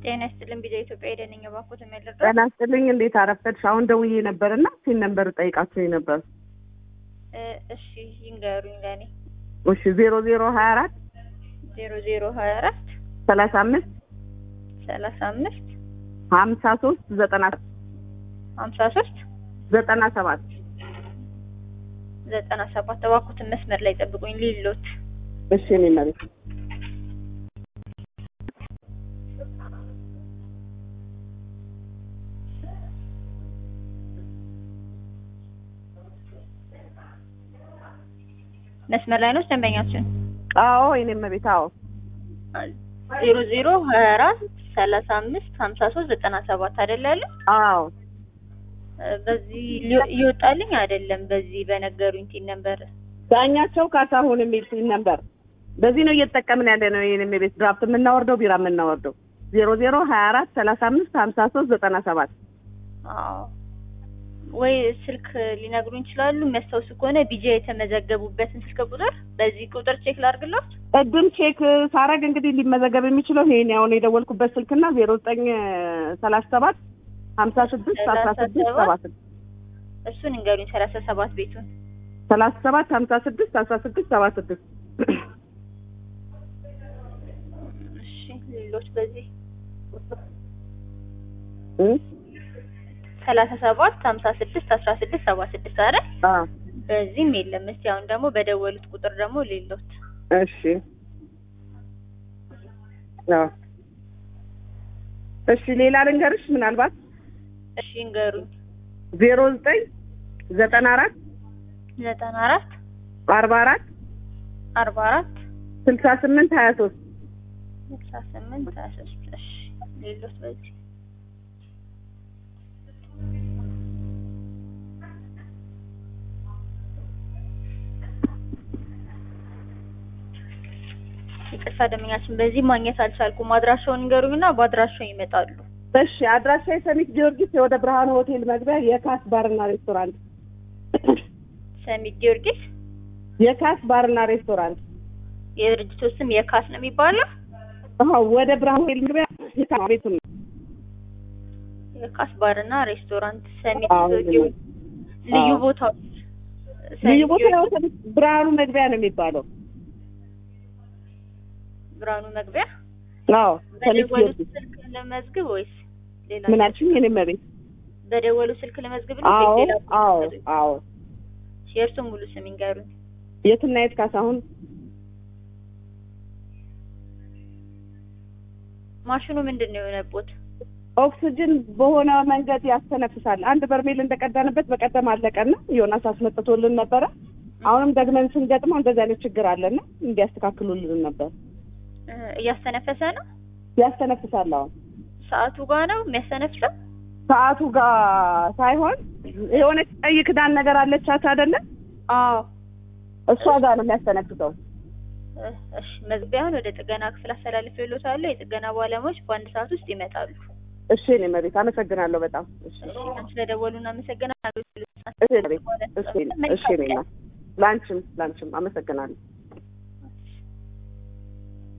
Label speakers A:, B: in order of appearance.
A: ጤና ይስጥልን ቢዛ ኢትዮጵያ ሄደንኝ ባኮት የሚያደርገው
B: ጤና ይስጥልኝ። እንዴት አረፈድሽ? አሁን ደውዬ ነበር እና ሲን ነበር ጠይቃችሁኝ ነበር።
A: እሺ ይንገሩኝ ለእኔ
B: እሺ ዜሮ ዜሮ ሀያ አራት
A: ዜሮ ዜሮ ሀያ አራት
B: ሰላሳ አምስት
A: ሰላሳ አምስት
B: ሀምሳ ሶስት ዘጠና
A: ሀምሳ ሶስት
B: ዘጠና ሰባት
A: ዘጠና ሰባት እባክዎትን መስመር ላይ ጠብቁኝ ሊሎት
B: እሺ እኔ መሬት
A: መስመር ላይ ነው ደንበኛችን
B: አዎ የኔ መቤት አዎ
A: ዜሮ ዜሮ ሀያ አራት ሰላሳ አምስት ሀምሳ ሶስት ዘጠና ሰባት አይደል ያለው
B: አዎ
A: በዚህ ሊወ- ይወጣልኝ አይደለም በዚህ በነገሩኝ ቲን ነበር
B: ዳኛቸው ካሳሁን የሚል ሲል ነበር። በዚህ ነው እየተጠቀምን ያለ ነው። የኔ ቤት ድራፍት የምናወርደው ቢራ የምናወርደው ዜሮ ዜሮ ሀያ አራት ሰላሳ አምስት ሀምሳ ሶስት ዘጠና ሰባት
A: አዎ ወይ ስልክ ሊነግሩኝ ይችላሉ የሚያስታውሱ ከሆነ ቢጃ የተመዘገቡበትን ስልክ ቁጥር በዚህ ቁጥር ቼክ ላድርግላት
B: ቅድም ቼክ ሳረግ እንግዲህ ሊመዘገብ የሚችለው ይሄን አሁን የደወልኩበት ስልክና ዜሮ ዘጠኝ ሰላሳ ሰባት ሀምሳ ስድስት አስራ ስድስት ሰባ ስድስት
A: እሱን እንገሩኝ ሰላሳ ሰባት ቤቱን
B: ሰላሳ ሰባት ሀምሳ ስድስት አስራ ስድስት ሰባ ስድስት
A: እሺ ሌሎች በዚህ ሰላሳ ሰባት ሀምሳ ስድስት አስራ ስድስት ሰባ ስድስት አይደል በዚህም የለም እስቲ አሁን ደግሞ በደወሉት ቁጥር ደግሞ ሌሎት
B: እሺ አዎ። እሺ ሌላ ልንገርሽ ምናልባት
A: እሺ እንገሩኝ
B: ዜሮ ዘጠኝ ዘጠና አራት
A: ዘጠና አራት
B: አርባ አራት
A: አርባ አራት
B: ስልሳ ስምንት ሀያ ሶስት
A: ስልሳ ስምንት ሀያ ሶስት እሺ ሌሎት በዚህ ይቅርታ ደመኛችን በዚህ ማግኘት አልቻልኩም አድራሻውን እንገሩኝና በአድራሻው ይመጣሉ
B: እሺ አድራሻ የሰሚት ጊዮርጊስ ወደ ብርሃኑ ሆቴል መግቢያ የካስ ባርና ሬስቶራንት
A: ሰሚት ጊዮርጊስ
B: የካስ ባርና ሬስቶራንት
A: የድርጅቱ ስም የካስ ነው የሚባለው
B: አዎ ወደ ብርሃኑ ሆቴል መግቢያ የካስ ቤቱ ነው
A: የካስ ባርና ሬስቶራንት ሰሚት
B: አዎ፣
A: ጊዮርጊስ ልዩ
B: አዎ።
A: ቦታው
B: ልዩ
A: ሰሚት
B: ቦታ ያው
A: ጊዮርጊስ
B: ሰሚት ብርሃኑ መግቢያ ነው የሚባለው
A: ብርሃኑ መግቢያ
B: አዎ ሰሚት
A: በደወሉ
B: ጊዮርጊስ
A: ስልክ ለመዝግብ ወይስ ሌላ
B: ምን አልሽኝ የኔ መቤት
A: በደወሉ ስልክ ለመዝግብ
B: አዎ
A: ወይስ ሌላ
B: አዎ አዎ
A: የእርሱ ሙሉ ስም ይንገሩኝ
B: የትና የት ካሳሁን
A: ማሽኑ ምንድን ነው የሆነቦት
B: ኦክስጅን በሆነ መንገድ ያስተነፍሳል። አንድ በርሜል እንደቀዳንበት በቀደም አለቀና ዮናስ አስመጥቶልን ነበረ። አሁንም ደግመን ስንገጥመው እንደዚህ አይነት ችግር አለና እንዲያስተካክሉልን ነበር።
A: እ፣ እያስተነፈሰ ነው
B: ያስተነፍሳል። አሁን
A: ሰዓቱ ጋር ነው የሚያስተነፍሰው
B: ሰዓቱ ጋር ሳይሆን የሆነች ቀይ ክዳን ነገር አለቻት አይደለ?
A: አዎ
B: እሷ ጋር ነው የሚያስተነፍሰው።
A: እ፣ እሺ መግቢያውን ወደ ጥገና ክፍል አስተላልፌልዎታለሁ የጥገና ባለሙያዎች በአንድ ሰዓት ውስጥ ይመጣሉ
B: እሺ እኔ መቤት አመሰግናለሁ በጣም እሺ
A: እሺ ስለደወሉ እናመሰግናለን
B: እሺ እኔ መቤት እሺ እሺ እኔ ለአንቺም ለአንቺም አመሰግናለሁ።